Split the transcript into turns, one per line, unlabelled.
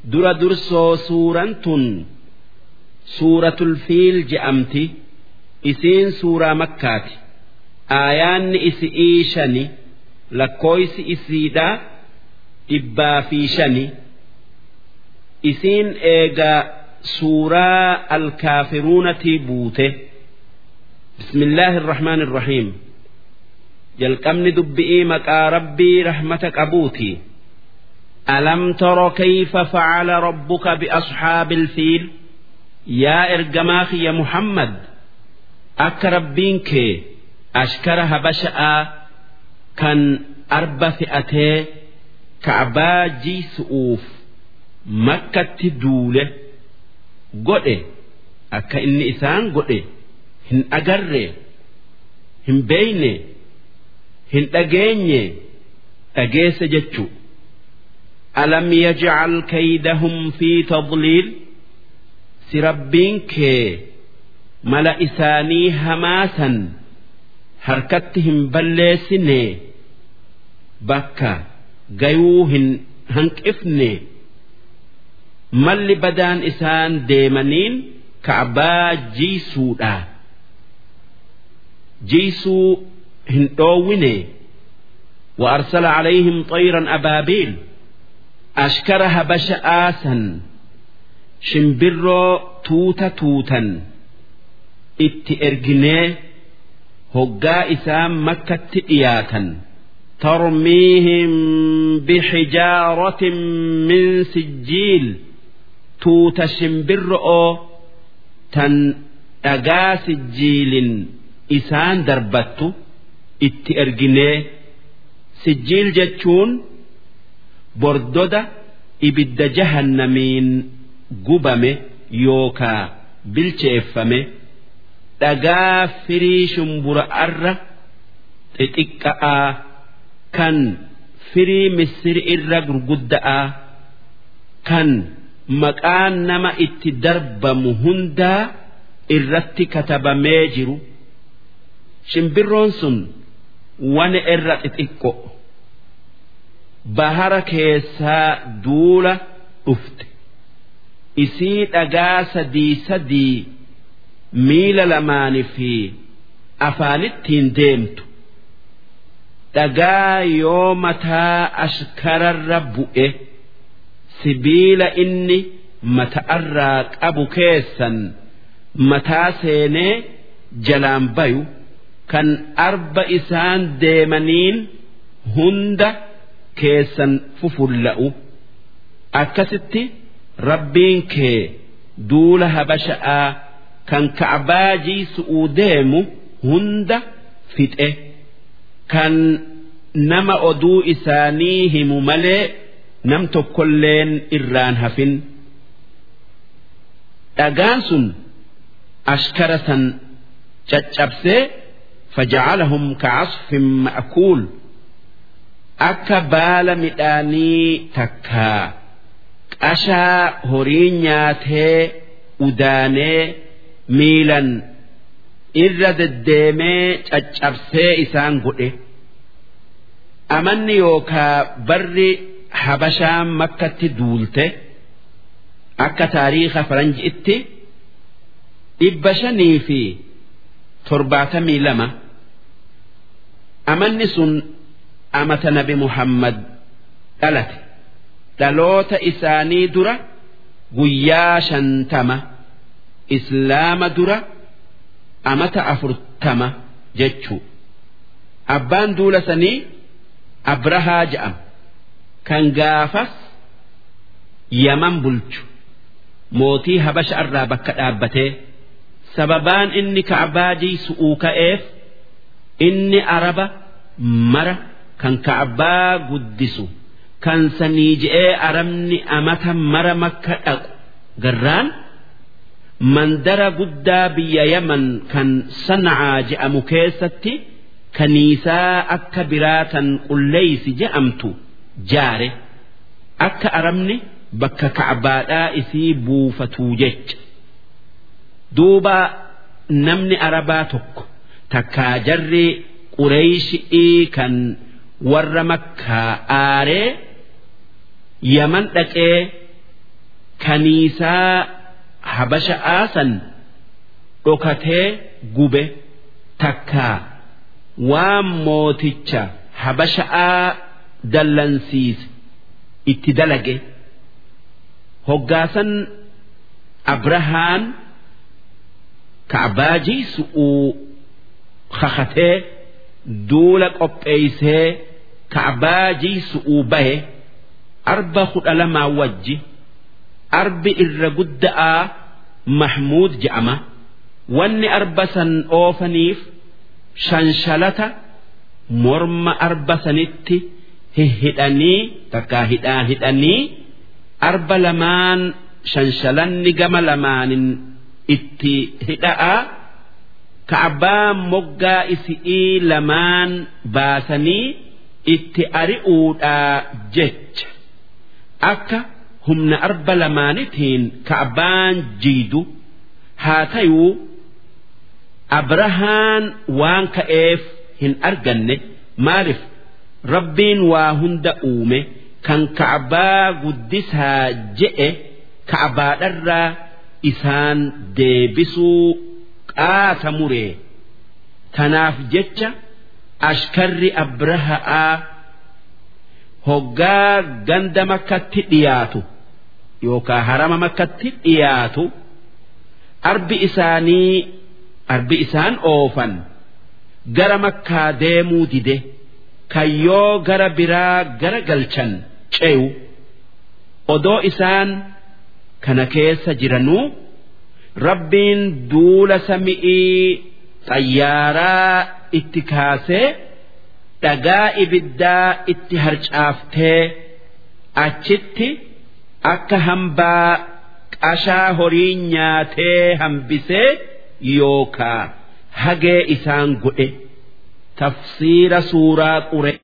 dura dursoo suuraan tun suuratul fiil je'amti isiin suuraa makkaati aayaanni isi'ii shani lakkooysi isiidhaa dhibbaa fi shani isiin eegaa suuraa alkaafiruunatii buute bismillaahi irrahmaan irrahiim jalqabni dubbi'ii maqaa rabbii rahmata qabuuti alam tara kayfa facala rabbuka biasxaabi ilfiil yaa ergamaa kiyya muhammad akka rabbiin kee ashkara habasha'aa kan arba fe'atee ka'baa jiisu'uuf makkatti duule godhe akka inni isaan godhe hin agarre hin beeyne hin dhageenye dhageesse jechuu alam yajcal kaydahum fi tadliil si rabbiin kee mala isaanii hamaasan harkatti hin balleessine bakka gayuu hin hanqifne malli badaan isaan deemaniin ka'baa jiisuudha jiisuu hin dhoowwine وأرسل عليهم طيرا أبابيل أشكر هبش آسا شمبرو توتا توتا itti erginee hoggaa isaan makkatti dhiyaatan tarmiihim bixijaaratin min sijjiil tuuta shimbirro'oo tan dhagaa sijjiilin isaan darbattu itti erginee sijjiil jechuun bordoda ibidda jahannamiin gubame yookaa bilcheeffame dhagaa firii shumbura'arra xixiqqa'aa kan firii misiri irra gurgudda'aa kan maqaan nama itti darbamu hundaa irratti katabamee jiru shimbirroon sun wane irra xixiqqo bahara keessaa duula dhufte isii dhagaa sadii sadii miila lamaanii fi afaanittiin deemtu dhagaa yoo mataa ashkararra bu'e sibiila inni mata'arraa qabu keessan mataa seenee jalaan bayu kan arba isaan deemaniin hunda keessan fufulla'u akkasitti rabbiin kee duula habasha'aa kan ka'baa jiisu'uu deemu hunda fixe kan nama oduu isaanii himu malee nam tokkolleen irraan hafin dhagaan sun ashkara san caccabsee faja'alahum ka'asfin ma'kuul akka baala midhaanii takkaa qashaa horii nyaatee udaanee miilan irra deddeemee caccabsee isaan godhe amanni yookaa barri habashaan makkatti duulte akka taariika faranji'itti dhibba shanii fi torbaatamii lama amanni sun amata nabi muhammad dhalate dhaloota isaanii dura guyyaa shantama islaama dura amata afurtama jechuu abbaan duula sanii abrahaa ja'ama kan gaafas yaman bulchu mootii habasha irraa bakka dhaabbatee sababaan inni ka'baa jiisu'uu ka'eef inni araba mara kan ka'baa guddisu kan sanii je'ee arabni amata mara makka dhaqu garraan mandara guddaa biyya yaman kan sana'aa je'amu keessatti kaniisaa akka biraatan qulleeysi je'amtu jaare akka arabni bakka ka'baadhaa isii buufatuu jecha duuba namni arabaa tokko takkaa jarri qureeyshii kan warra makkaa aaree yaman dhaqee kaniisaa habasha'aa san dhokatee gube takkaa waan mooticha habasha'aa dallansiise itti dalage hoggaasan abrahaan ka'abaajii su'uu kakatee duula qopheeysee ka'abaajii su'uu bahe arba kudha lamaa wajji arbi irra gudda'aa mahmuud je'ama wanni arba san oofaniif shanshalata morma arba sanitti hihidhanii takkaa hidhaan hidhanii arba lamaan shanshalanni gama lamaanin itti hidha'a ka'abaa moggaa isi'ii lamaan baasanii itti ari'uudhaa jecha akka humna arba lamaanitiin ka'abaan jiidu haa tayuu abrahaan waan ka'eef hin arganne maaliif rabbiin waa hunda uume kan ka'abaa guddisaa je'e ka'abaadharraa isaan deebisuu qaasa muree tanaaf jecha ashkarri abraha'aa hoggaa ganda makkatti dhiyaatu yookaan harama makkatti dhiyaatu arbi isaanii arbi isaan oofan gara makkaa deemuu dide kan yoo gara biraa gara galchan ce'u odoo isaan kana keessa jiranuu rabbiin duula sami'ii xayyaaraa itti kaasee dhagaa ibiddaa itti harcaaftee achitti akka hambaa qashaa horii nyaatee hambisee yookaa hagee isaan godhe tafsiira suuraa qure.